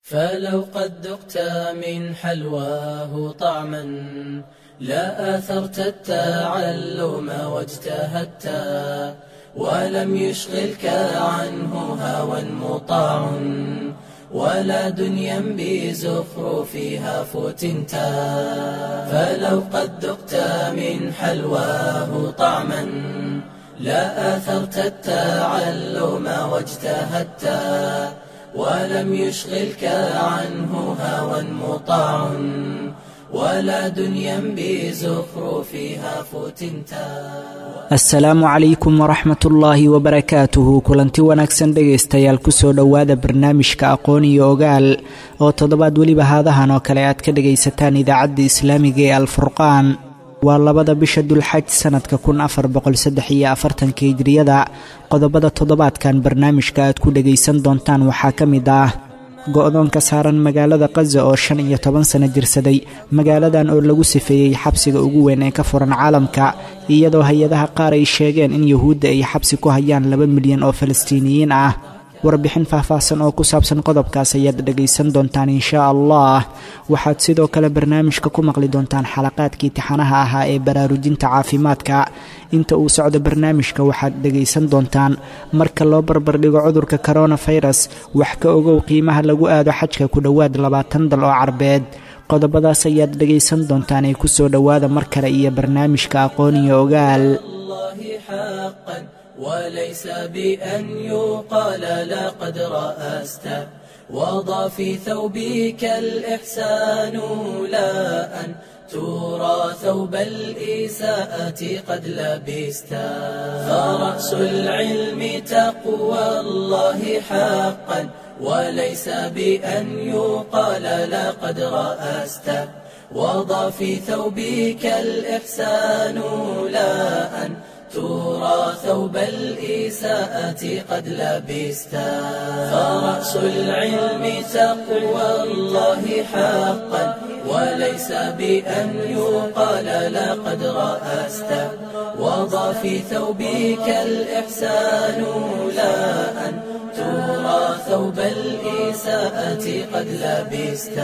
فلو قد ذقت من حلواه طعما لا آثرت التعلم واجتهدت ولم يشغلك عنه هوى مطاع ولا دنيا بزخرفها فتنت فلو قد ذقت من حلواه طعما لا آثرت التعلم واجتهدت ولم يشغلك عنه هوى مطاع ولا دنيا بزخرفها فتنتا asalaamu calaykum waraxmat ullaahi wabarakaatuhu kulanti wanaagsan dhegaystayaal kusoo dhowaada barnaamijka aqoon iyo ogaal oo toddobaad weliba haadahan oo kale aad ka dhagaysataan idaacadda islaamiga ee alfurqaan waa labada bisha dulxaj sanadka kun afar boqolsaddex iyo afartanka hijriyada qodobada toddobaadkan barnaamijka aad ku dhagaysan doontaan waxaa ka mid ah go-doonka saaran magaalada kaza oo shan iyo toban sano jirsaday magaaladan oo lagu sifeeyey xabsiga ugu weyn ee ka furan caalamka iyadoo hay-adaha qaar ay sheegeen in yuhuudda ay xabsi ku hayaan laba milyan oo falastiiniyiin ah warbixin faahfaahsan oo ku saabsan qodobkaas ayaad dhegaysan doontaan inshaa allah waxaad sidoo kale barnaamijka ku maqli doontaan xalaqaadkii tixanaha ahaa ee baraarujinta caafimaadka inta uu socdo barnaamijka waxaad dhegaysan doontaan marka loo barbardhigo cudurka koronafirus wax ka ogow qiimaha lagu aado xajka ku dhowaad labaatan dal oo carbeed qodobadaas ayaad dhegaysan doontaan ee kusoo dhowaada mar kale iyo barnaamijka aqoon iyo ogaal وليس بأن يقال لقد رأست وضع في ثوبك الإحسان لا أن ترى ثوب الإساءة قد لبست فرأس العلم تقوى الله حقا وليس بأن يقال لقد رأست وضع في ثوبك الإحسان لا أن ترى ثوب الإساءة قد لبست فرأس العلم تقوى الله حقا وليس بأن يقال لقد رأست وضع في ثوبك الإحسان لا أن ترى ثوب الإساءة قد لبست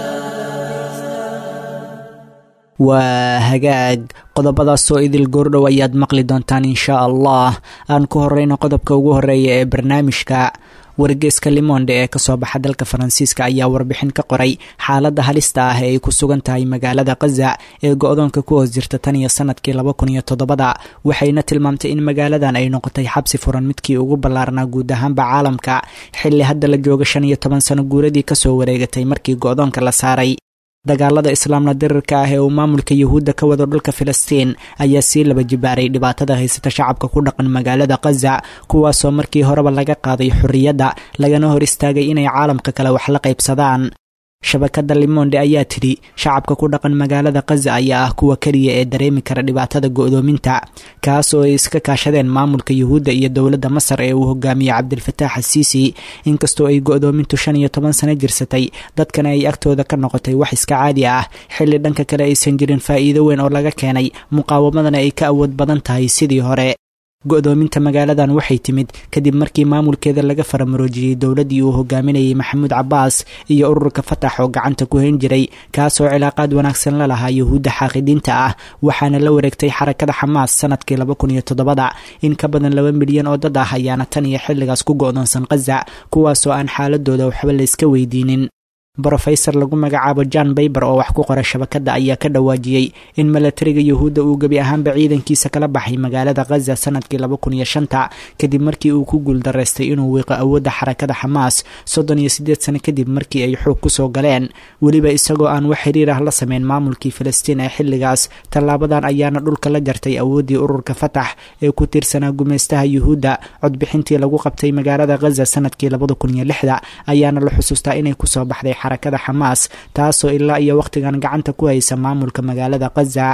waa hagaag qodobadaasoo idil goordhow ayaad maqli doontaan inshaa allah aan ku horeyno qodobka ugu horeeya ee barnaamijka wargeeska limonde ee kasoo baxa dalka faransiiska ayaa warbixin ka qoray xaaladda halista ah ee ay ku sugan tahay magaalada kaza ee go-doonka ku hoos jirta tan iyo sanadkii laba kun iyo toddobada waxayna tilmaamtay in magaaladan ay noqotay xabsi furan midkii ugu ballaarnaa guud ahaanba caalamka xilli hadda la jooga shan iyo toban sano guuradii kasoo wareegatay markii go-doonka la saaray dagaalada islaamna dirirka ah ee uu maamulka yuhuudda ka wado dhulka filistiin ayaa sii laba jibaaray dhibaatada haysata shacabka ku dhaqan magaalada kaza kuwaasoo markii horeba laga qaaday xorriyadda lagana hor istaagay inay caalamka kale wax la qaybsadaan shabakada limonde ayaa tidhi shacabka ku dhaqan magaalada kaza ayaa ah kuwa keliya ee dareemi kara dhibaatada go-doominta kaas oo ay iska kaashadeen maamulka yuhuudda iyo dowladda masar ee uu hogaamiyey cabdilfataax asiisi inkastoo ay go-doomintu shan iyo toban sano jirsatay dadkana ay agtooda ka noqotay wax iska caadi ah xilli dhanka kale aysan jirin faa'iido weyn oo laga keenay muqaawamadana ay ka awood badan tahay sidii hore go-doominta magaaladan waxay timid kadib markii maamulkeeda laga faramaroojiyey dowladdii uu hogaaminayay maxamuud cabbaas iyo ururka fatax oo gacanta ku hayn jiray kaasoo cilaaqaad wanaagsan la lahaa yuhuudda xaaqidiinta ah waxaana la wareegtay xarakada xamaas sanadkii laba kun iyo toddobada in ka badan laba milyan oo dad ah ayaana tan iyo xilligaas ku go-doonsan kaza kuwaasoo aan xaaladooda waxba layska weydiinin brofesor lagu magacaabo john bayber oo wax ku qora shabakadda ayaa ka dhawaajiyey in milatariga yuhuudda uu gebi ahaanba ciidankiisa kala baxay magaalada khaza sanadkii laba kun iyo shanta kadib markii uu ku guuldaraystay inuu wiiqo awoodda xarakada xamaas soddon iyo siddeed sano kadib markii ay xoog kusoo galeen weliba isagoo aan wax xiriir ah la sameyn maamulkii filistiin ee xilligaas tallaabadan ayaana dhulka la jartay awooddii ururka fatax ee ku tiirsanaa gumaystaha yuhuudda codbixintii lagu qabtay magaalada khaza sanadkii labada kun iyo lixda ayaana la xusuustaa inay kusoo baxday xarakada xamaas taasoo ilaa iyo wakhtigan gacanta ku haysa maamulka magaalada khaza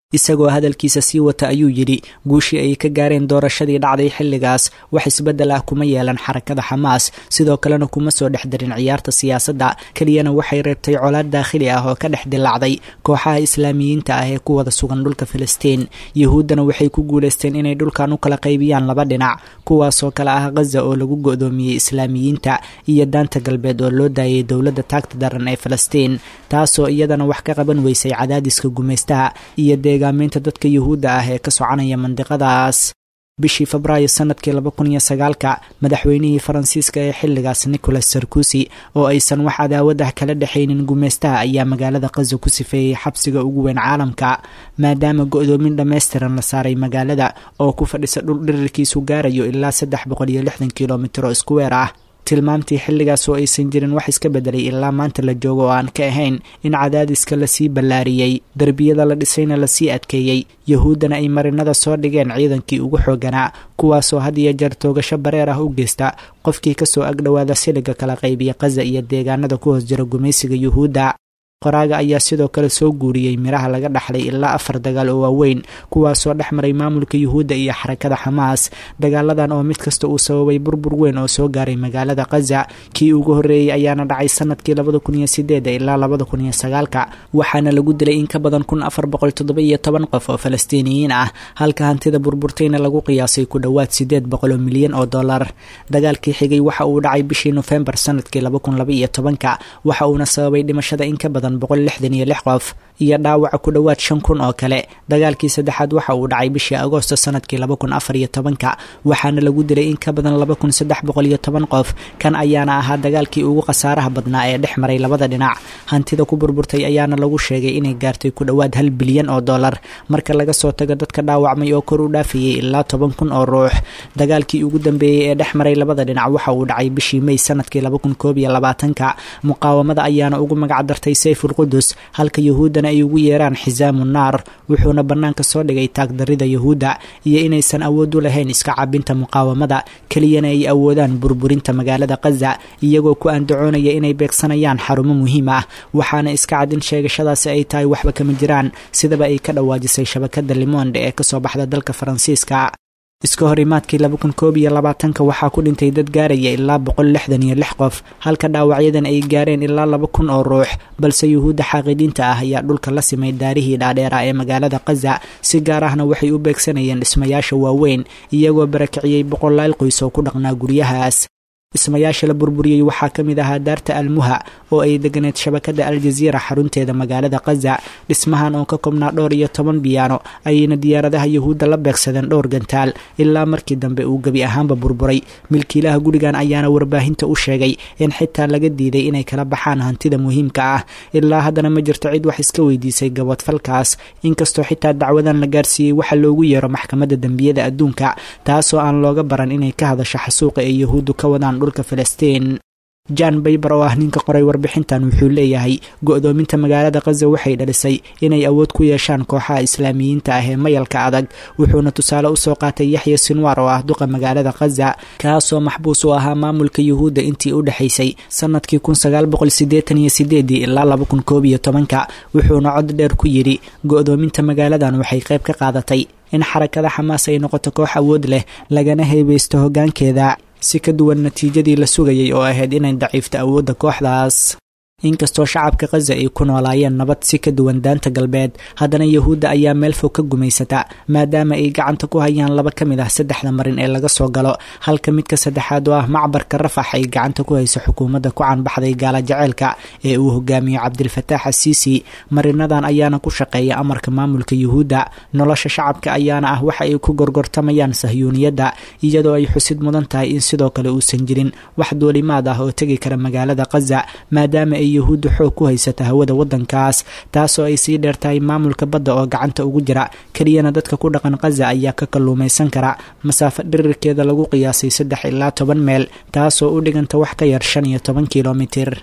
isagoo hadalkiisa sii wata ayuu yidhi guushii ay ka gaareen doorashadii dhacday xilligaas wax isbeddel ah kuma yeelan xarakada xamaas sidoo kalena kuma soo dhex darin ciyaarta siyaasadda keliyana waxay reebtay colaad daakhili ah oo ka dhex dilaacday kooxaha islaamiyiinta ah ee ku wada sugan dhulka filistiin yuhuuddana waxay ku guulaysteen inay dhulkan u kala qaybiyaan laba dhinac kuwaasoo kale ah khaza oo lagu go-doomiyey islaamiyiinta iyo daanta galbeed oo loo daayay dowladda taagta daran ee filistiin taasoo iyadana wax ka qaban weysay cadaadiska gumaystaha iyo deegaameynta dadka yuhuudda ah ee ka soconaya mandiqadaas bishii febraayo sanadkii laba kun iyo sagaalka madaxweynihii faransiiska ee xilligaas nicolas sarkozy oo aysan wax cadaawad ah kala dhexaynin gumaystaha ayaa magaalada khaza ku sifeeyey xabsiga ugu weyn caalamka maadaama go-doomin dhammaystiran la saaray magaalada oo ku fadhisa dhul dhirirkiisu gaarayo ilaa saddex boqol iyo lixdan kilomitr oo iskuweer ah tilmaamtii xilligaas oo aysan jirin wax iska bedelay ilaa maanta la joogo oo aan ka ahayn in cadaadiska lasii ballaariyey derbiyada la dhisayna lasii adkeeyey yuhuuddana ay marinada soo dhigeen ciidankii ugu xooganaa kuwaasoo had iyo jeer toogasho bareer ah u geysta qofkii kasoo agdhowaada siliga kala qaybiya khaza iyo deegaanada ku hoos jira gumaysiga yuhuudda qoraaga ayaa sidoo kale soo guuriyey miraha laga dhaxlay ilaa afar dagaal oo waaweyn kuwaasoo dhex maray maamulka yuhuudda iyo xarakada xamaas dagaaladan oo mid kasta uu sababay burbur weyn oo soo gaaray magaalada khaza kii ugu horreeyey ayaana dhacay sanadkii labada kun iyo sideeda ilaa labada kun iyo sagaalka waxaana lagu dilay in ka badan kun afar boqol toddoba iyo toban qof oo falastiiniyiin ah halka hantida burburtayna lagu qiyaasay ku dhowaad sideed boqol oo milyan oo dollar dagaalkii xigay waxa uu dhacay bishii nofembar sanadkii laba kun laba iyo tobanka waxa uuna sababay dhimashada in ka badan boqol lixdan iyo lix qof iyo dhaawaca ku dhowaad shan kun oo kale dagaalkii saddexaad waxa uu dhacay bishii agoosto sanadkii laba kun afar iyo tobanka waxaana lagu dilay in ka badan laba kun saddex boqol iyo toban qof kan ayaana ahaa dagaalkii ugu khasaaraha badnaa ee dhex maray labada dhinac hantida ku burburtay ayaana lagu sheegay inay gaartay ku dhowaad hal bilyan oo dollar marka laga soo tago dadka dhaawacmay oo kor u dhaafayay ilaa toban kun oo ruux dagaalkii ugu dambeeyey ee dhex maray labada dhinac waxa uu dhacay bishii may sanadkii laba kun koob iyo labaatanka muqaawamada ayaana ugu magac dartay sayful qudus halka yuhuuddana ay ugu yeeraan xisaamu naar wuxuuna bannaanka soo dhigay taagdarida yuhuudda iyo inaysan awood u lahayn iska cabinta muqaawamada keliyana ay awoodaan burburinta magaalada khaza iyagoo ku andacoonaya inay beegsanayaan xarumo muhiim ah waxaana iska cad in sheegashadaasi ay tahay waxba kama jiraan sidaba ay ka dhawaajisay shabakada limonde ee kasoo baxda dalka faransiiska iska hor imaadkii laba kun koob iyo labaatanka waxaa ku dhintay dad gaaraya ilaa boqol lixdan iyo lix qof halka dhaawacyadan ay gaareen ilaa laba kun oo ruux balse yuhuudda xaaqidiinta ah ayaa dhulka la simay daarihii dhaadheera ee magaalada khaza si gaar ahna waxay u beegsanayeen dhismayaasha waaweyn iyagoo barakiciyey boqolaal qoys oo ku dhaqnaa guryahaas dhismayaasha la burburiyey waxaa ka mid ahaa daarta almuha oo ay deganeed shabakada aljaziira xarunteeda magaalada khaza dhismahan oo ka koobnaa dhowr iyo toban biyaano ayayna diyaaradaha yuhuudda la beegsadeen dhowr gantaal ilaa markii dambe uu gebi ahaanba burburay milkiilaha gurigan ayaana warbaahinta u sheegay in xitaa laga diiday inay kala baxaan hantida muhiimka ah ilaa haddana ma jirto cid wax iska weydiisay gabadfalkaas inkastoo xitaa dacwadan la gaarsiiyey waxa loogu yeero maxkamadda dembiyada adduunka taasoo aan looga baran inay ka hadasho xasuuqa ee yuhuuddu ka wadaan dhulka filistiin jan bayber oo ah ninka qoray warbixintan wuxuu leeyahay go-doominta magaalada khaza waxay dhalisay inay awood ku yeeshaan kooxaha islaamiyiinta ah ee mayalka adag wuxuuna tusaale usoo qaatay yaxya sinwaar oo ah duqa magaalada khaza kaasoo maxbuus u ahaa maamulka yuhuudda intii u dhexaysay sanadkii kun sagaal boqol sideetan iyo sideedii ilaa laba kun koob iyo tobanka wuxuuna cod dheer ku yidhi go-doominta magaaladan waxay qayb ka qaadatay in xarakada xamaas ay noqoto koox awood leh lagana heebeysto hoggaankeeda si ka duwan natiijadii la sugayay oo ahayd inay daciifto awoodda kooxdaas inkastoo shacabka khaza ay ku noolaayeen nabad si ka duwan daanta galbeed haddana yuhuudda ayaa meel fog ka gumaysata maadaama ay gacanta ku hayaan laba ka mid ah saddexda marin ee laga soo galo halka midka saddexaad oo ah macbarka rafax ay gacanta ku hayso xukuumadda ku canbaxday gaala jaceylka ee uu hogaamiyo cabdilfataax asiisi marinadan ayaana ku shaqeeya amarka maamulka yuhuudda nolosha shacabka ayaana ah waxa ay ku gorgortamayaan sahyuuniyadda iyadoo ay xusid mudan tahay in sidoo kale uusan jirin wax duulimaad ah oo tegi kara magaalada khaza maadaama ay yuhuudda xoog ku haysata hawada waddankaas taasoo ay sii dheertahay maamulka badda oo gacanta ugu jira keliyana dadka ku dhaqan khaza ayaa ka kalluumaysan kara masaafo dhirirkeeda lagu qiyaasay saddex ilaa toban meel taasoo u dhiganta wax ka yar shan iyo toban kilomitir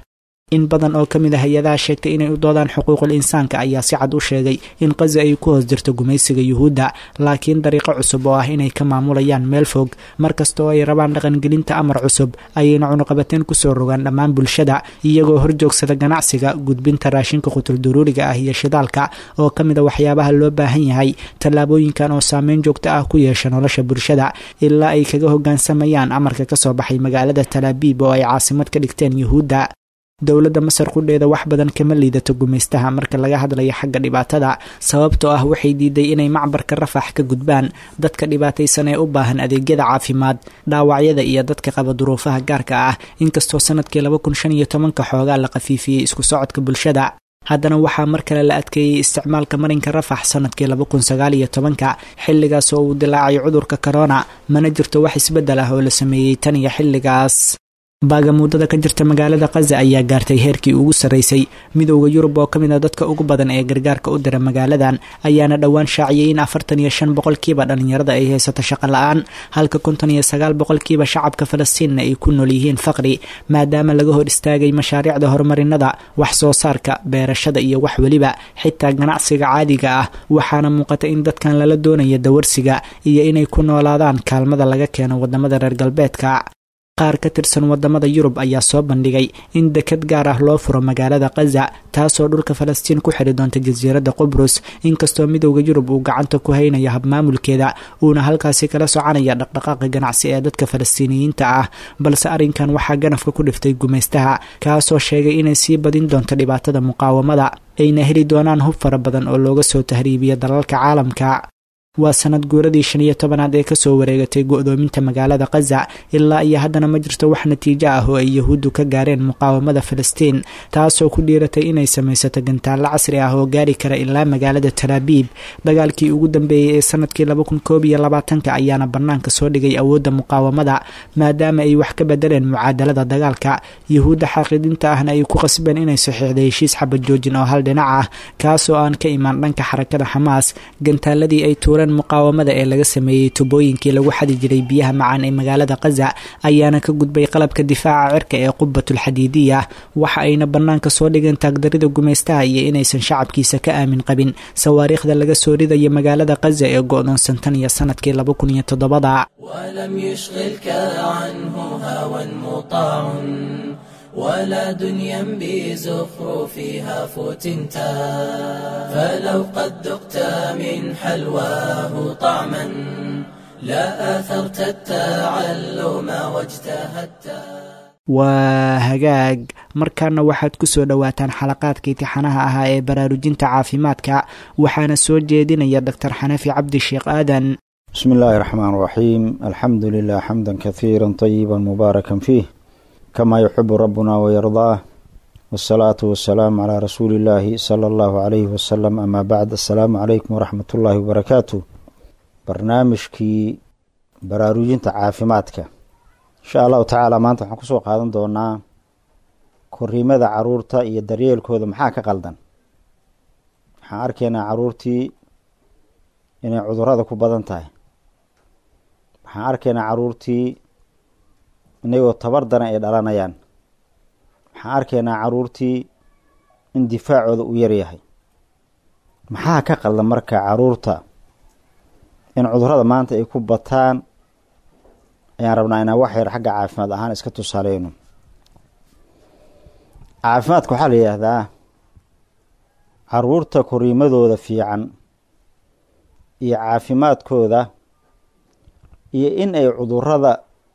in badan oo ka mid a hay-adaha sheegtay inay u doodaan xuquuqul insaanka ayaa si cad u sheegay in qaza ay ku hoos jirto gumaysiga yuhuudda laakiin dariiqo cusub oo ah inay ka maamulayaan meel fog markasta oo ay rabaan dhaqangelinta amar cusub ayayna cunuqabateen kusoo rogaan dhammaan bulshada iyagoo horjoogsada ganacsiga gudbinta raashinka qutulduruuriga ah iyo shidaalka oo ka mid a waxyaabaha loo baahan yahay tallaabooyinkan oo saameyn joogto ah ku yeesha nolosha bulshada ilaa ay kaga hoggaansamayaan amarka ka soo baxay magaalada talaabiib oo ay caasimad ka dhigteen yuhuudda dowladda masar qudheeda wax badan kama liidato gumaystaha marka laga hadlayo xagga dhibaatada sababtoo ah waxay diiday inay macbarka rafax ka gudbaan dadka dhibaataysan ee u baahan adeegyada caafimaad dhaawacyada iyo dadka qaba duruufaha gaarka ah inkastoo sanadkii laba kun shan iyo tobanka xoogaa la khafiifiyey isku socodka bulshada haddana waxaa mar kale la adkeeyey isticmaalka marinka rafax sanadkii laba kun sagaal iyo tobanka xilligaas oo uu dilaacay cudurka korona mana jirto wax isbeddel ah oo la sameeyey tan iyo xilligaas baagamuudada ka jirta magaalada khaza ayaa gaartay heerkii ugu sarraysay midowda yurub oo ka mid a dadka ugu badan ee gargaarka u dira magaaladan ayaana dhowaan shaaciyey in afartan iyo shan boqolkiiba dhallinyarada ay haysato shaqo la-aan halka konton iyo sagaal boqolkiiba shacabka falastiinna ay ku nool yihiin faqri maadaama laga hor istaagay mashaariicda horumarinada wax soo saarka beerashada iyo wax weliba xitaa ganacsiga caadiga ah waxaana muuqata in dadkan lala doonaya dawarsiga iyo inay ku noolaadaan kaalmada laga keeno wadamada reer galbeedka qaar ka tirsan wadamada yurub ayaa soo bandhigay in dekad gaar ah loo furo magaalada khaza taasoo dhulka falastiin ku xidhi doonta jasiiradda qubrus inkastoo midowda yurub uu gacanta ku haynayo habmaamulkeeda uuna halkaasi kala soconaya dhaqdhaqaaqa ganacsi ee dadka falastiiniyiinta ah balse arrinkan waxaa ganafka ku dhiftay gumaystaha kaasoo sheegay inay sii badin doonto dhibaatada muqaawamada ayna heli doonaan hub fara badan oo looga soo tahriibiya dalalka caalamka waa sanad guuradii shan iyo tobanaad ee kasoo wareegatay go-doominta magaalada khaza ilaa iyo haddana ma jirto wax natiijo ah oo ay yahuuddu ka gaareen muqaawamada falastiin taasoo ku dhiiratay inay samaysato gantaallo casri ah oo gaari kara ilaa magaalada talaabiib dagaalkii ugu dambeeyey ee sanadkii laba kun koob iyo labaatanka ayaana bannaanka soo dhigay awoodda muqaawamada maadaama ay wax ka bedeleen mucaadalada dagaalka yahuudda xaaqiidinta ahna ay ku qasbeen inay saxiixday heshiis xabad joojin oo hal dhinac ah kaasoo aan ka imaan dhanka xarakada xamaas gantaaladii ay tuureen muqaawamada ee laga sameeyey tubooyinkii lagu xadi jiray biyaha macaan ee magaalada khaza ayaana ka gudbay qalabka difaaca cirka ee qubatul xadiidiya waxa ayna bannaanka soo dhigeen taagdarida gumaystaha iyo inaysan shacabkiisa ka aamin qabin sawaariikhda laga soo ridaya magaalada khaza ee go-doonsan tan iyo sanadkii laba kun iyo toddobada ولم يشغلك عنه هوى مطاع ولا دنيا بزخرفها فتنتا فلو قد ذقت من حلواه طعما لا آثرت التعلم واجتهدت waa hagaag markaana waxaad ku soo dhowaataan xalaqaadka itixaanaha ahaa ee baraarujinta caafimaadka waxaana soo jeedinaya doctor xanafi cabdi sheekh aadan بسم الله الرحمن الرحيم الحمد لله حمدا كثيرا طيبا مباركا فيه كما يحب ربنا ويرضاه والصلاة والسلام على رسول الله صلى الله عليه وسلم أما بعد السلام عليكم ورحمة الله وبركاته برنامجكي baraarujinta caafimaadka insha allahu tacaala maanta waxaan kusoo qaadan doonaa koriimada caruurta iyo daryeelkooda maxaa ka qaldan waxaan arkaynaa caruurtii inay cudurada ku badan tahay waxaan arkaynaa caruurtii inagoo tabar daran ay dhalanayaan waxaan arkaynaa caruurtii in difaacooda u yaryahay maxaa ka qaldan marka caruurta in cudurada maanta ay ku bataan ayaan rabnaa inaan wax yar xagga caafimaad ahaan iska tusaaleyno caafimaadka waxaa la yidhaahdaa caruurta koriimadooda fiican iyo caafimaadkooda iyo in ay cudurada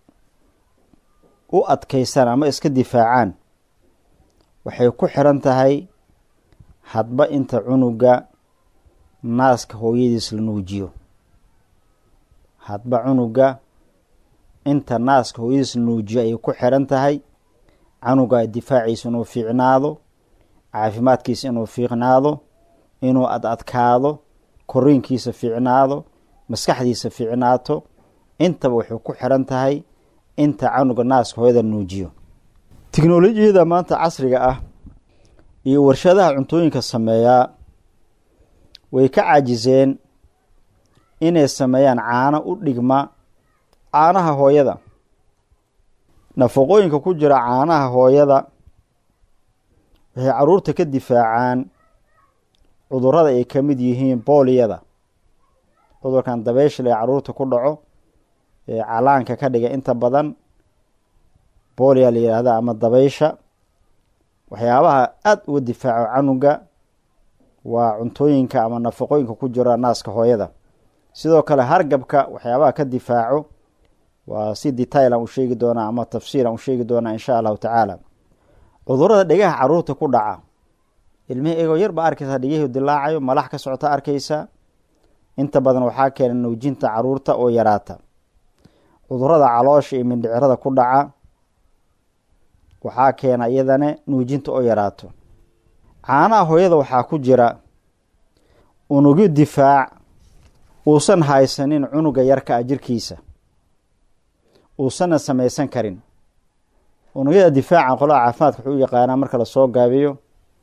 u adkeystaan ama iska difaacaan waxay ku xiran tahay hadba inta cunuga naaska hooyadiis la nuujiyo hadba cunuga inta naaska hooyadiis la nuujiyo ayay ku xiran tahay canuga difaaciisa inuu fiicnaado caafimaadkiisa inuu fiicnaado inuu ad adkaado koriinkiisa fiicnaado maskaxdiisa fiicnaato intaba waxay ku xiran tahay inta canuga naaska hooyada nuujiyo tiknolojiyada maanta casriga ah iyo warshadaha cuntooyinka sameeyaa way ka caajiseen inay sameeyaan caano u dhigma caanaha hooyada nafaqooyinka ku jira caanaha hooyada waxay caruurta ka difaacaan cudurada ay ka mid yihiin booliyada cudurkan dabeysha ee caruurta ku dhaco ee calaanka ka dhiga inta badan booliya la yihahda ama dabeysha waxyaabaha aada uga difaaco canuga waa cuntooyinka ama nafaqooyinka ku jira naaska hooyada sidoo kale hargabka waxyaabaha ka difaaco waa si detail aan u sheegi doonaa ama tafsiir aan u sheegi doonaa insha allahu tacaala cudurada dhegaha caruurta ku dhaca ilmihi egoo yar baa arkaysaa dhegihii dilaacayo malax ka socota arkaysa inta badan waxaa keena nuujinta caruurta oo yaraata cudurada caloosha iyo mindhicirada ku dhaca waxaa keena iyadana nuujinta oo yaraato caanaha hooyada waxaa ku jira unugyo difaac uusan haysanin cunuga yarka a jirkiisa uusanna samaysan karin unugyada difaaca qolaha caafimaadka wuxuu u yaqaanaa marka lasoo gaabiyo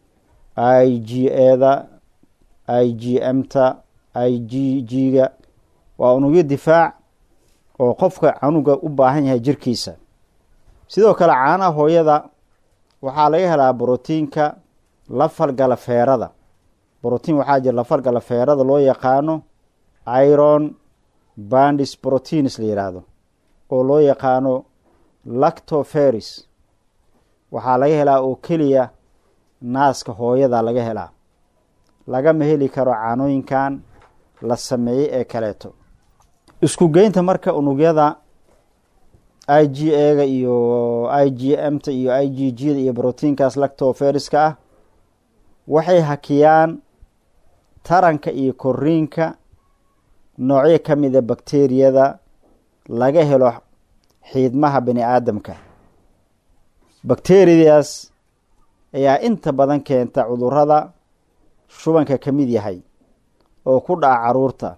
i g eda i g m-ta i g g-ga waa unugyo difaac oo qofka canuga u baahan yahay jirkiisa sidoo kale caanaha hooyada waxaa laga helaa brotiinka la falgala feerada brotiin waxaa jira la falgala feerada loo yaqaano iron bandis proteins la yidhaahdo oo loo yaqaano lactoferis waxaa laga helaa oo keliya naaska hooyada laga helaa lagama heli karo caanooyinkan la sameeyey ee kaleeto isku geynta marka unugyada i g ega iyo i g m ta iyo i g g da iyo brotiinkaas lactoferiska ah waxay hakiyaan taranka iyo koriinka noocyo ka mida bakteriyada laga helo xiidmaha bani aadamka bakteriyadaas ayaa inta badan keenta cudurada shubanka ka mid yahay oo ku dhaca caruurta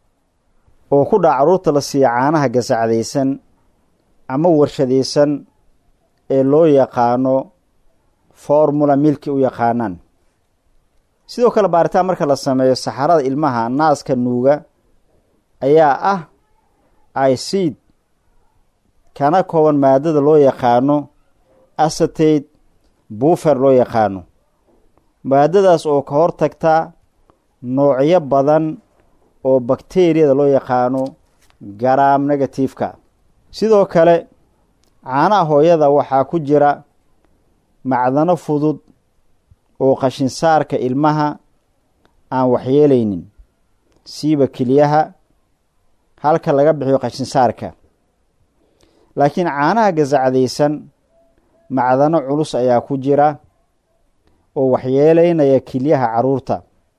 oo ku dhaca caruurta la siiya caanaha gasacdaysan ama warshadaysan ee loo yaqaano formula milki u yaqaanaan sidoo kale baaritaan marka la sameeyo saxarada ilmaha naaska nuuga ayaa ah icid kana kooban maadada loo yaqaano acetate buufer loo yaqaano maadadaas oo ka hortagta noocyo badan oo bakteriyada loo yaqaano garaam negativeka sidoo kale caanaha hooyada waxaa ku jira macdano fudud oo qashinsaarka ilmaha aan waxyeelaynin siiba keliyaha halka laga bixiyo qashinsaarka laakiin caanaha gasacdaysan macdano culus ayaa ku jira oo waxyeeleynaya kelyaha caruurta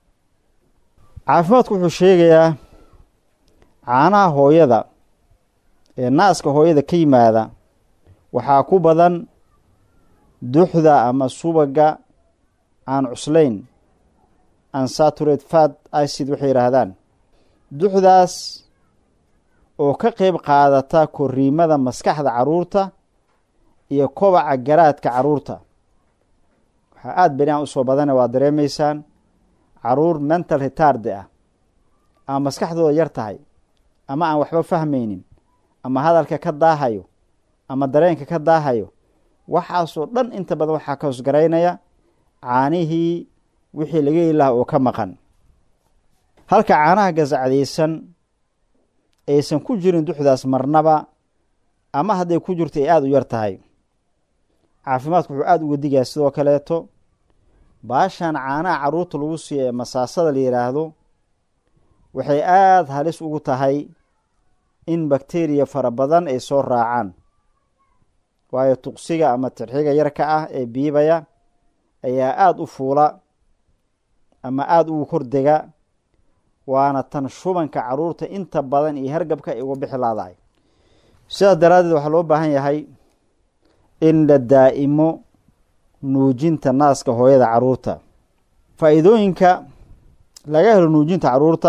caafimaadku wuxuu sheegayaa caanaha hooyada ee naaska hooyada ka yimaada waxaa ku badan duxda ama subaga aan cuslayn ansaturate fat icid waxay yidhaahdaan duxdaas oo ka qeyb qaadata koriimada maskaxda caruurta iyo kobaca garaadka caruurta waxaa aada beri aan usoo badana waa dareemaysaan caruur mental retarde ah ama maskaxdooda yar tahay ama aan waxba fahmaynin ama hadalka ka daahayo ama dareenka ka daahayo waxaasoo dhan inta badan waxaa ka hosgaraynaya caanihii wixii laga heli lahaa oo ka maqan halka caanaha gasacdaysan aysan ku jirin duxdaas marnaba ama hadday ku jirto ay aada u yar tahay caafimaadku wuxuu aada uga digaa sidoo kaleeto baashan caanaha caruurta lagu siiyo ee masaasada la yidhaahdo waxay aada halis ugu tahay in bakteriya fara badan ay soo raacaan waayo tuqsiga ama tirxiga yarka ah ee biibaya ayaa aada u fuula ama aada ugu kordega waana tan shubanka caruurta inta badan iyo hargabka ay uga bixi laadahay sidaas daraaddeed waxaa loo baahan yahay in la daa'imo nuujinta naaska hooyada caruurta faa-iidooyinka laga helo nuujinta caruurta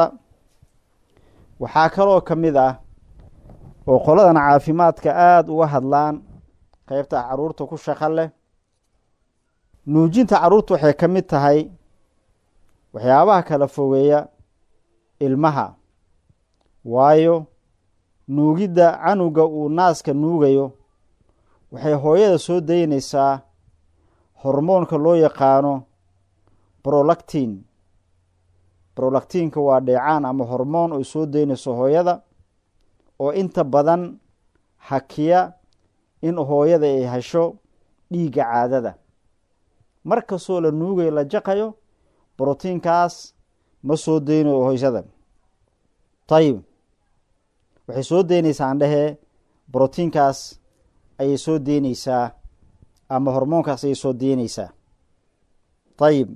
waxaa kaloo ka mid ah oo qoladan caafimaadka aada uga hadlaan qeybta caruurta ku shaqo leh nuujinta caruurta waxay ka mid tahay waxyaabaha kala fogeeya ilmaha waayo nuugidda canuga uu naaska nuugayo waxay hooyada soo daynaysaa hormoonka loo yaqaano brolactin brolactinka waa dheecaan ama hormoon ay soo deynayso hooyada oo inta badan hakiya in hooyada ay hesho dhiigga caadada mar kastoo la nuugayo la jaqayo brotiinkaas ma soo deynayo hoysada ayib waxay soo deynaysaa aan dhehee brotiinkaas ayay soo deyneysaa ama hormoonkaas ayay soo deyneysaa ayib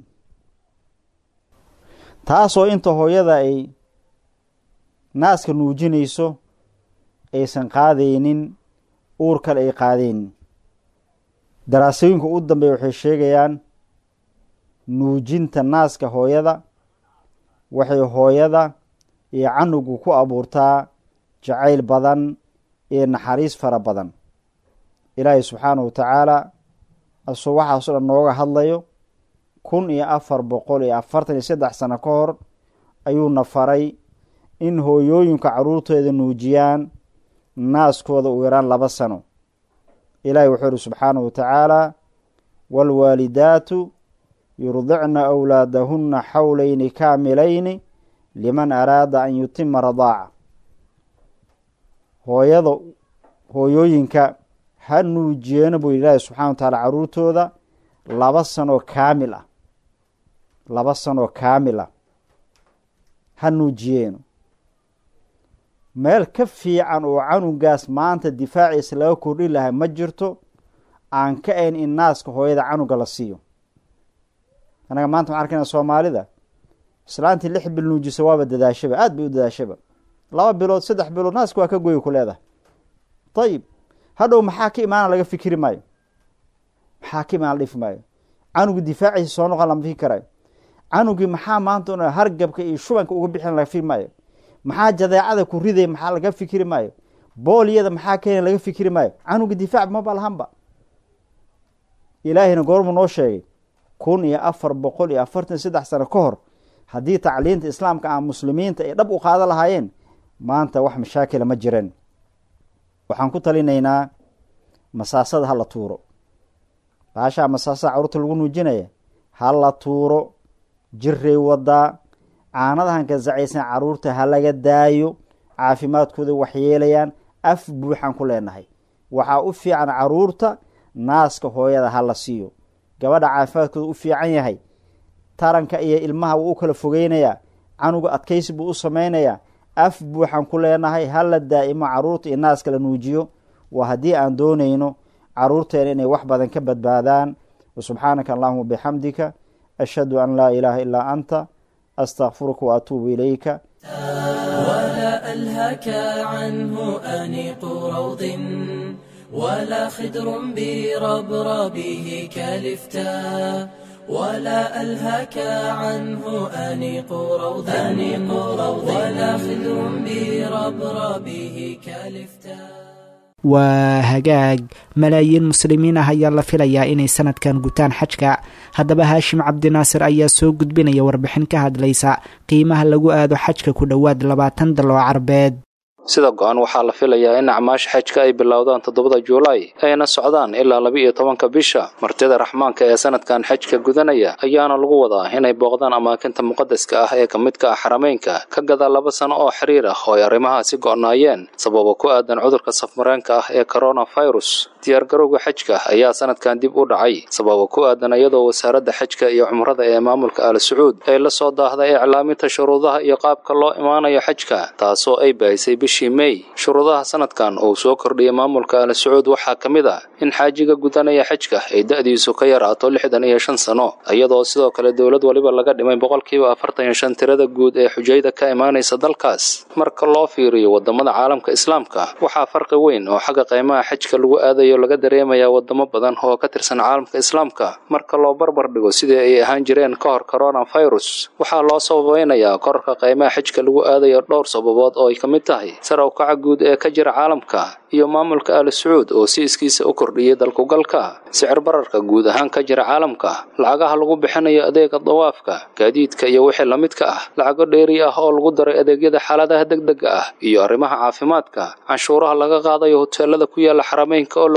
taasoo inta hooyada ay naaska nuujinayso aysan qaadaynin uur kale ay qaadaynin daraasooyinka u dambeeya waxay sheegayaan nuujinta naaska hooyada waxay hooyada iyo canugu ku abuurtaa jacayl badan iyo naxariis fara badan ilaahay subxaanahu wa tacaala asoo waxaaso dhan nooga hadlayo kun iyo afar boqol iyo afartan iyo saddex sano ka hor ayuuna faray in hooyooyinka caruurtooda nuujiyaan naaskooda u yaraan laba sano ilaahay wuxuu ihi subxaanahu wa tacaala waalwaalidaatu yurdicna awlaadahunna xawlayni kaamilayni liman araada an yutima radaaca hooyada hooyooyinka ha nuujiyeeno buu ilaahay subxana wa tacaala caruurtooda laba sanoo kaamil ah laba sanoo kaamil ah ha nuujiyeeno meel ka fiican oo canugaas maanta difaaciisa laga kordhin lahay ma jirto aan ka ayn in naaska hooyada canuga la siiyo anaga maanta waxaan arkayna soomaalida islaantii lix bil nuujisa waaba dadaashaba aada bay u dadaashaba laba bilood saddex bilood naaska waa ka goyi ku leedahay ayib hadhow maxaa ka imaana laga fikiri maayo maxaa ka imaana la dhifi maayo canugu difaaciisa soo noqon lama fikri karayo canugii maxaa maanta un hargabka iyo shubanka uga bixin laga fikri maayo maxaa jadeecada ku riday maxaa laga fikiri maayo boolyada maxaa keena laga fikiri maayo canuga difaac maba lahanba ilaahayna goormuu noo sheegay kun iyo afar boqol iyo afartan saddex sano ka hor haddii tacliinta islaamka aan muslimiinta ay dhab u qaada lahaayeen maanta wax mashaakila ma jireen waxaan ku talinaynaa masaasada ha la tuuro baashaa masaasada caruurta lagu nuujinaya ha la tuuro jiray wadaa caanadahan ka zacaysan caruurta ha laga daayo caafimaadkooda waxyeelayaan af buuxaan ku leenahay waxaa u fiican caruurta naaska hooyada ha la siiyo gabadha caafimaadkooda u fiican yahay taranka iyo ilmaha wuu u kala fogeynayaa canuga adkaysi buu u sameynayaa af buuxaan ku leenahay hala daa'imo caruurta iyo naaska la nuujiyo waa haddii aan doonayno caruurteena inay wax badan ka badbaadaan wasubxaanaka allahuma bixamdika ashhadu an laa ilaaha ilaa anta astaqfiruka waatuubu ilayka ولا ألهك عنه أنيق روض ولا خدر بربربه كالفتاء ولا ألهك عنه أنيق روض أنيق روض ولا خدر بربربه كالفتاء waa hagaag malaayiin muslimiin ah ayaa la filayaa inay sanadkan gutaan xajka haddaba haashim cabdinaasir ayaa soo gudbinaya warbixin ka hadlaysa qiimaha lagu aado xajka ku dhowaad labaatan dal oo carbeed sida go-an waxaa la filayaa in acmaasha xajka ay bilowdaan toddobada juulaay ayna socdaan ilaa laba-iyo tobanka bisha martida raxmaanka ee sanadkan xajka gudanaya ayaana lagu wadaa inay booqdaan amaakinta muqadaska ah ee ka midka ah xarameynka ka gadaa laba sano oo xiriir ah oo ay arrimahaasi go'naayeen sababa ku aadan cudurka safmareenka ah ee coronafirus diyaargarowga xajka ayaa sanadkan dib u dhacay sababa ku aadan iyadoo wasaaradda xajka iyo cumrada ee maamulka al sacuud ay la soo daahday iclaaminta shuruudaha iyo qaabka loo imaanayo xajka taasoo ay baahisay bishii mey shuruudaha sanadkan uu soo kordhiyay maamulka al sacuud waxaa ka mid ah in xaajiga gudanaya xajka ay da'diisu ka yaraato lixdan iyo shan sano iyadoo sidoo kale dowlad waliba laga dhimay boqolkiiba afartan iyo shan tirada guud ee xujayda ka imaanaysa dalkaas marka loo fiiriyo wadamada caalamka islaamka waxaa farqi weyn oo xagga qiimaha xajka lagu aadayo laga dareemayaa wadamo badan oo ka tirsan caalamka islaamka marka loo barbar dhigo sidii ay ahaan jireen ka hor coronafirus waxaa loo sababeynayaa korarka qiimaha xajka lagu aadayo dhowr sababood oo ay ka mid tahay sar u kaca guud ee ka jira caalamka iyo maamulka al sacuud oo si iskiisa u kordhiyay dalkugalka sicir bararka guud ahaan ka jira caalamka lacagaha lagu bixinayo adeega dawaafka gaadiidka iyo wixii la midka ah lacago dheeri ah oo lagu daray adeegyada xaaladaha degdega ah iyo arrimaha caafimaadka canshuuraha laga qaadayo hoteelada ku yaala xarameynka oo la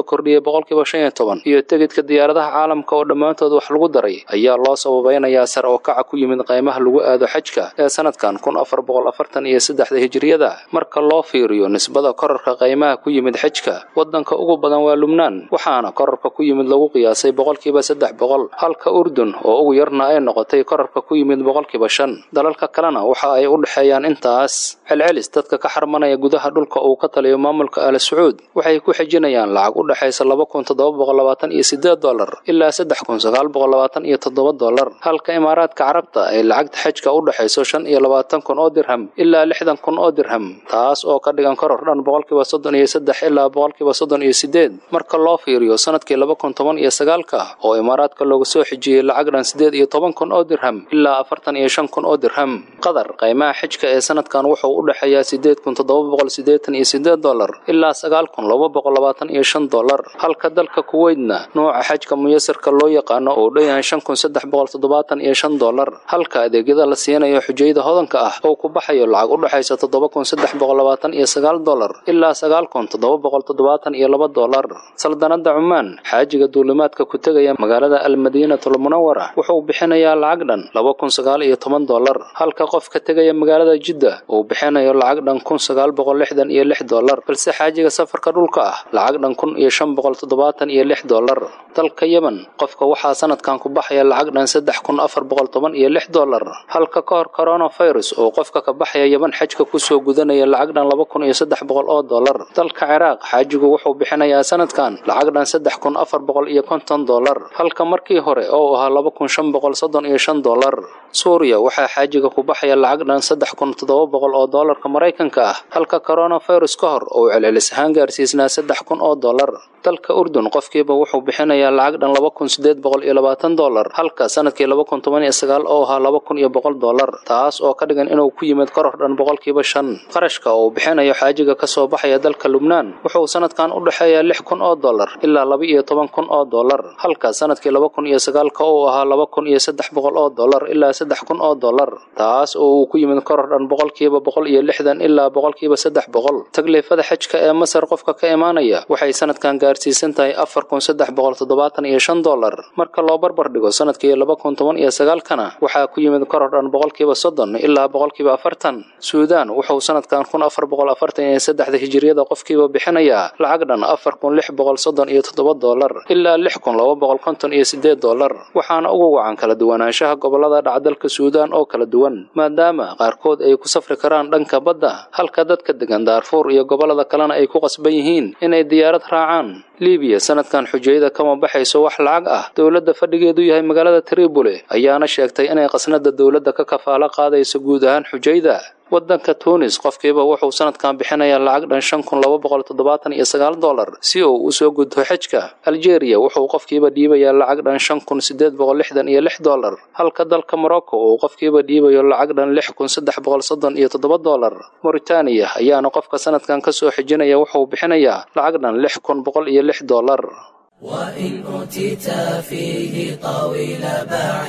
la kordhiyey boqolkiiba shan iyo toban iyo tegidka diyaaradaha caalamka oo dhammaantood wax lagu daray ayaa loo sababeynayaa sare oo kaca ku yimid qaymaha lagu aado xajka ee sanadkan kun afar boqol afartan iyo saddexda hijiriyada marka loo fiiriyo nisbada korarka qaymaha ku yimid xajka wadanka ugu badan waa lubnaan waxaana korarka ku yimid lagu qiyaasay boqolkiiba saddex boqol halka urdun oo ugu yarna ay noqotay korarka ku yimid boqolkiiba shan dalalka kalena waxa ay u dhexeeyaan intaas celcelis dadka ka xarmanaya gudaha dhulka uu ka taliyo maamulka al sacuud waxay ku xejinayaan lacag u dhexaysa laba kun toddoba boqol labaatan iyo sideed dolar ilaa saddex kun sagaal boqol labaatan iyo toddoba dolar halka imaaraadka carabta ay lacagta xajka u dhexayso shan iyo labaatan kun oo dirham ilaa lixdan kun oo dirham taas oo ka dhigan koror dhan boqolkiiba soddon iyo saddex ilaa boqolkiiba soddon iyo sideed marka loo fiiriyo sanadkii laba kun toban iyo sagaalka oo imaaraadka looga soo xijiyey lacag dhan sideed iyo toban kun oo dirham ilaa afartan iyo shan kun oo dirham qatar qaymaha xajka ee sanadkan wuxuu u dhexeeyaa sideed kun toddoba boqol sideetan iyo sideed dolar ilaa sagaal kun laba boqol labaatan iyo shan dolar halka dalka kuweydna nooca xajka muyasarka loo yaqaano uu dhan yahay shan kun saddex boqol toddobaatan iyo shan dolar halka adeegyada la siinayo xujayda hodanka ah oo ku baxayo lacag u dhexaysa toddoba kun saddex boqol labaatan iyo sagaal dolar ilaa sagaal kun toddoba boqol toddobaatan iyo laba dolar saldanada cumaan xaajiga duulimaadka ku tegaya magaalada almadiinatul munawara wuxuu bixinayaa lacag dhan laba kun sagaal iyo toban dolar halka qof ka tegaya magaalada jidda uu bixinayo lacag dhan kun sagaal boqol lixdan iyo lix dolar balse xaajiga safarka dhulka ah lacag dhan kun iyo shan boqol toddobaatan iyo lix dolar dalka yemen qofka waxaa sanadkan ku baxaya lacag dhan saddex kun afar boqol toban iyo lix dolar halka ka hor coronavirus oo qofka ka baxaya yemen xajka kusoo gudanaya lacag dhan laba kun iyo saddex boqol oo dolar dalka ciraaq xaajigu wuxuu bixinayaa sanadkan lacag dhan saddex kun afar boqol iyo konton dolar halka markii hore oo ahaa laba kun shan boqol soddon iyo shan dolar suuriya waxaa xaajiga ku baxaya lacag dhan saddex kun toddoba boqol oo doolarka maraykanka ah halka coronavirus ka hor uu celcelis ahaan gaarsiisnaa saddex kun oo dolar dalka urdun qofkiiba wuxuu bixinayaa lacag dhan laba kun sideed boqol iyo labaatan dolar halka sanadkii laba kun toban iyo sagaal oo ahaa laba kun iyo boqol dolar taas oo ka dhigan inuu ku yimid koror dhan boqolkiiba shan qarashka uu bixinayo xaajiga kasoo baxaya dalka lubnaan wuxuu sanadkan u dhexeeyaa lix kun oo dolar ilaa laba iyo toban kun oo dolar halka sanadkii laba kun iyo sagaalka uu ahaa laba kun iyo saddex boqol oo dolar ilaa saddex kun oo dolar taas oo uu ku yimid koror dhan boqolkiiba boqol iyo lixdan ilaa boqolkiiba saddex boqol tagliifada xajka ee masar qofka ka imaanaya waxay sanadkan gaarsiisan tahay afar kun saddex boqol toddobaatan iyo shan dolar marka loo barbar dhigo sanadkii laba kun toban iyo sagaalkana waxaa ku yimid koror dhan boqolkiiba soddon ilaa boqolkiiba afartan suudaan wuxuu sanadkan kun afar boqol afartan iyo saddexda hijiriyada qofkiiba bixinayaa lacag dhan afar kun lix boqol soddon iyo toddoba dolar ilaa lix kun laba boqol konton iyo sideed dolar waxaana ugu wacan kala duwanaanshaha gobolada dhacdalka suudaan oo kala duwan maadaama qaarkood ay ku safri karaan dhanka badda halka dadka degan daarfuur iyo gobolada kalena ay ku qasban yihiin inay diyaarad raacaan libiya sanadkan xujayada kama baxayso wax lacag ah dowladda fadhigeedu yahay magaalada tribole ayaana sheegtay inay qasnada dowladda ka kafaalo qaadayso guud ahaan xujayda wadanka tunis qofkiiba wuxuu sanadkan bixinayaa lacag dhan shan kun laba boqol toddobaatan iyo sagaal dolar si uu usoo gudto xajka algeria wuxuu qofkiiba dhiibayaa lacag dhan shan kun sideed boqol lixdan iyo lix dolar halka dalka morocco uu qofkiiba dhiibayo lacag dhan lix kun saddex boqol soddon iyo toddoba dolar mauritaniya ayaana qofka sanadkan kasoo xijinaya wuxuu bixinayaa lacag dhan lix kun boqol iyo lix dolar وإن أوتيت فيه طويل باع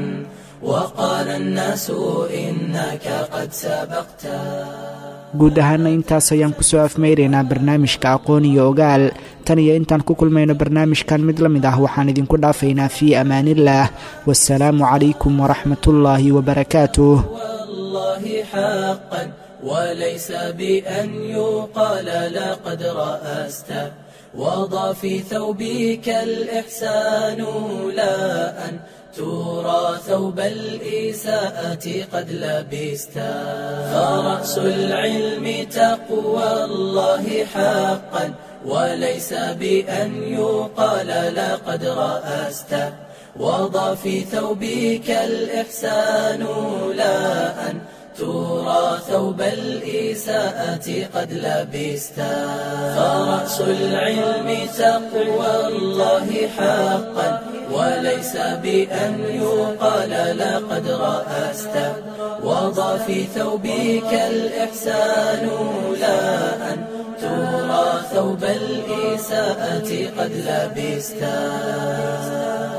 وقال الناس إنك قد سبقت guud ahaana intaas ayaan kusoo afmeyraynaa barnaamijka aqoon iyo ogaal tan iyo intaan ku kulmayno barnaamijkan mid la mid ah waxaan idinku dhaafaynaa fii amaaniillaah wasalaamu calaykum waraxmatullaahi wabarakaatuh والله حقا وليس بأن يقال لقد رأست وضع في ثوبك الإحسان لا أن ترى ثوب الإساءة قد لبست فرأس العلم تقوى الله حقا وليس بأن يقال لقد رأست وضع في ثوبك الإحسان لا أن ترى ثوب الإساءة قد لبست فرأس العلم تقوى الله حقا وليس بأن يقال لقد رأست وضع في ثوبك الإحسان لا أن ترى ثوب الإساءة قد لبست